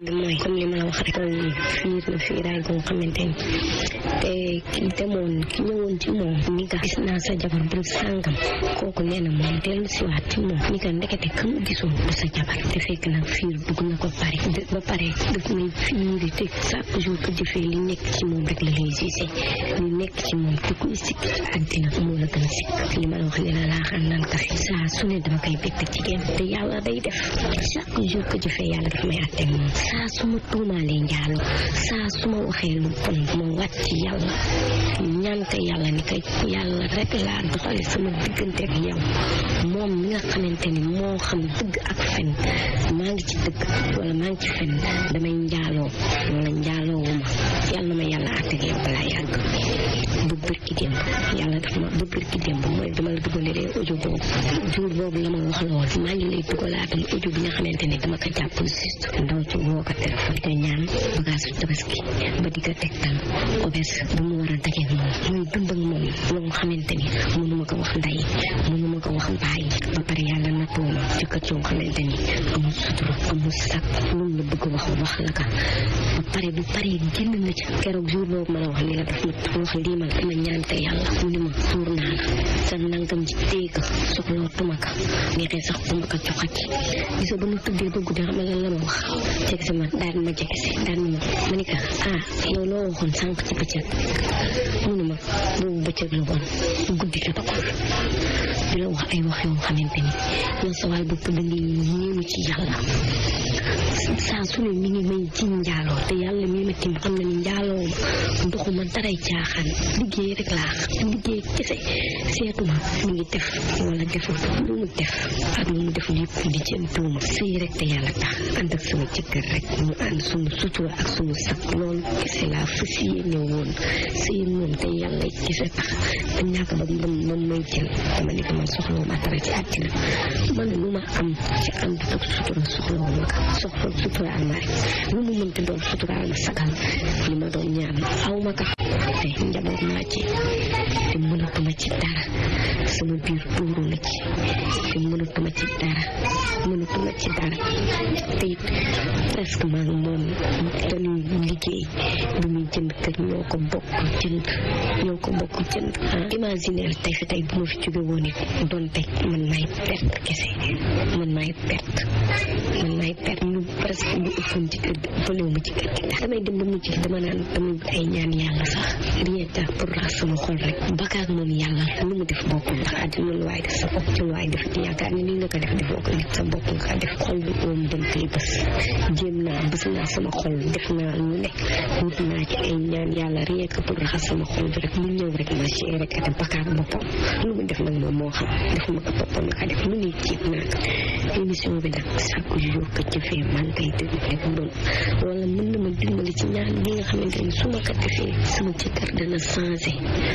mooy comme li ma la wax rek tool fiir na fiiraay goo xamante ni te ki demoon ki ñëwoon ci moom ni ka gis naa sa jabar bu sàngam kooku nee na moom dellu siwaat ci moom ni ka ndekete ka mu gisoon du sa jabar te fekk nag fiir dugg na ko pare ba pare daf may fiiri te chaque jour que jëfee li nekk ci moom rek la lay gisee li nekk ci moom te kuy sikk ci àddina moo la gën a sikk li ma la wax ni la laaxaan naan kafe saa su ne dama koy bett jigéen te yàlla day def chaque jour que jëfee yàlla daf may àtte moom saa su ma tuumaalee njaalo saa su ma waxee lu bon ma wàcc ci yàlla ñaan ko yàlla ni kay yàlla rek laa doxale sama diggante ak yow moom mi nga xamante ni moo xam dëgg ak fen maa ngi ci dëgg wala maa ngi ci fen damay njaaloo wala njaaloowuma yàlla na ma yàlla àtte ak yow balaa yàgg bu bërki démb yàlla daf ma bu bërki démb mooy dama la dugalee audio boobu jour boobu la ma wax la woon maa ngi lay dugalaatal audio bi nga xamante ni dama ko jàpp juste ndaw ci woo ko téléphone te ñaan bagage tabaski ba di ko tegtal auberge bu mu war a dajeeg moom muy dund ak moom loo xamante ni mënuma ko wax ndey mënuma ko wax mbaay ba pare yàlla na tooma ci kër coo xamante ni amul sutura amul sag loolu la bëgg wax wax la ka ba pare bu pare génn na ci keroog jour boobu ma la wax ni la daf ma wax lii ma dama ñaan te yàlla mu ni ma tuur naa la sa nangam ci téeg soxloo tuma ka neexee sax bu ma ko joxati gisoo ba nu tuddee ba guddi xam nga lan la ma wax jege si ma daan ma jege si daan ma ma ni ko ah yow loo waxoon sànq ci bëccëg mu ne ma boobu bëccëg la woon guddi la dogoon di la wax ay wax yoo xamante ni yow sa waay bopp da ngay ñeenu ci yàlla saa su ne mi ngi may ci njaaloo te yàlla mi ma tim xam na ni njaaloo ma ndoxuma daray caaxaan liggéey rek laa liggéey kese seetuma mi ngi def wala deful lu mu def ak lu mu deful yëpp di jëm tuuma sëy rek te yàlla tax ànd ak sama jëkkër rek ñu ànd suñu sutura ak suñu sag loolu kese laa fas yéene woon sëy moom te yàlla kese tax te ñàkk ba ba man may jël dama ni ko man soxloo ma dara ci àddina man lu ma am ci ànd ak sutura soxloo ma ko soxla suturaal ma rek lu mu mënti doon suturaal ma sagal li ma doon ñaan aw ma ko te njaboot naa ci te mënatuma ci dara sama biir tuuru na ci te mënatuma ci dara mënatuma ci dara te it presque maa ngi moom dañuy liggéey bi muy jënd kër ñoo ko bokk jënd ñoo ko bokk jënd imaginer tey fi tey bu ma fi jóge woon it doon tey man maay perte kese man maay perte man maay perte lu presque lu ëppoon ci kër gi ëppalewu ma ci kër gi ndax damay dem ba mujj dama naan damay ay ñaan yàlla sax rien que pour rax sama xol rek bakaak moom yàlla lu mu def boppam ndax àddina lu waay def sa bopp ci lu waay def yaakaar ni nii nga ko def defoo ko nit sa bopp nga ko def xol bi oom dañ koy bës jéem naa bës naa sama xol def naa lu nekk wut naa ci ay ñaan yàlla rien que pour raxas sama xol bi rek mu ñëw rek ma ci rek ate bakaak boppam lu mu def nag moom moo xam defuma ko boppam la ko def lu ne jiit naa ko émission bi nag chaque jour que jëfee man kay déglu rek doon wala mën na ma dimbali ci ñaan bi nga xamante ni su ma ko defee sama jëkkër dana changé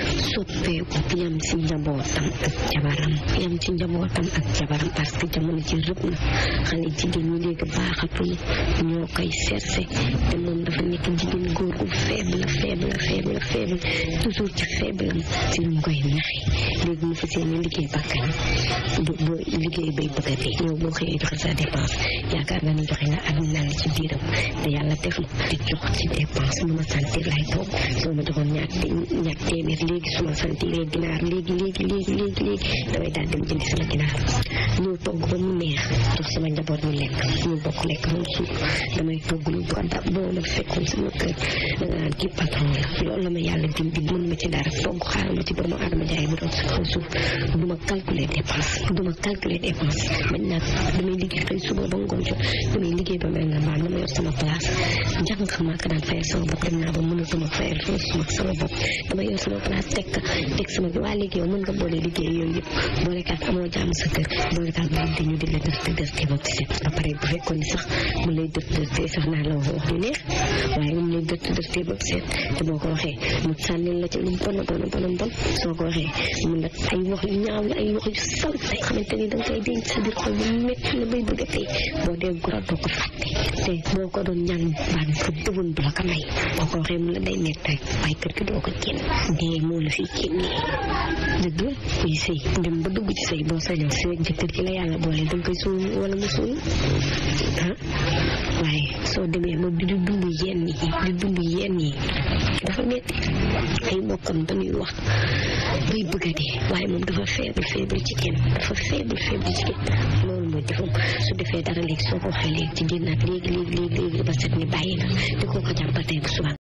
soppeeku yam ci njabootam ak jabaram yam ci njabootam ak jabaram parce que jamono ci rëb na xale jigéen ñi léegi baaxatul ñoo koy cherché te moom dafa nekk jigéen góor gu faible faible faible faible toujours ci faible am ci lu mu koy naxe léegi mu fas yéene liggéey bakkan bu bu liggéey bay bëgg a dee yow boo xëyee joxe sa dépense yaakaar nga ni joxe nga àdduna li ci biiram te yàlla def na di jox ci dépense lu ma sentir lay toog soo ma joxoon ñaar ñaar téeméer léegi su ma sentiree ginaar léegi léegi léegi léegi léegi damay daal dem jëndi sama ginaar ñëw togg ba mu neex jox sama njaboot ñu lekk ñu bokk lekk ba mu suuf damay togg lu ko da boo ma fekkoon sama kër da nga naan kii patron la loolu la ma yàlla dimbi mën ma ci dara togg xaaral ma ci doomu aadama jaay bu doon si kaw suuf du ma calculer dépense du ma calculer dépense bañ nag damay liggéey xëy suba ba ngoon jot damay liggéey ba mel nga mbaa dama yor sama place jàng maa ko daan fayal sama bopp dem naa ba mënatuma fayal sama sama bopp dama yor sama place teg ka teg sama waa léegi yow mën nga boole liggéey yooyu yëpp boole kaat amoo jàmm sa kër boole kaat bu di ñu di la def def te bopp set ba pare bu fekkoon ni sax mu lay def def te sax naa la wax wax lu neex waaye mu lay def def te bopp set te boo ko waxee mu sànnil la ci lu bon bon bon bon soo ko waxee mun la ay wax yu ñaaw la ay wax yu sal ay xamante ni da nga koy denc sa biir xol bu métti la bay bëgg a tey boo dee gura doo ko fàtte te boo ko doon ñaan baan ko dëwoon du la ko may boo ko waxee mun la day métti rek waaye kër gi doo ko génn dee moo la fi génnee dëgg la kuy sëy dem ba dugg ci sëy boo sañoon sëy jëkkër ci la yàlla boole da nga koy suul wala mu suul ah waaye soo demee ba di dund yenn yi di dund yenn yi dafa metti ay mbokkam dañuy wax bay bëgg a dee waaye moom dafa faible faible ci kenn dafa faible faible ci kenn loolu mooy defam su defee dara léegi soo ko waxee léegi ci génnaat léegi léegi léegi léegi ba set ni bàyyi na di ko ko jàppal tey bu suba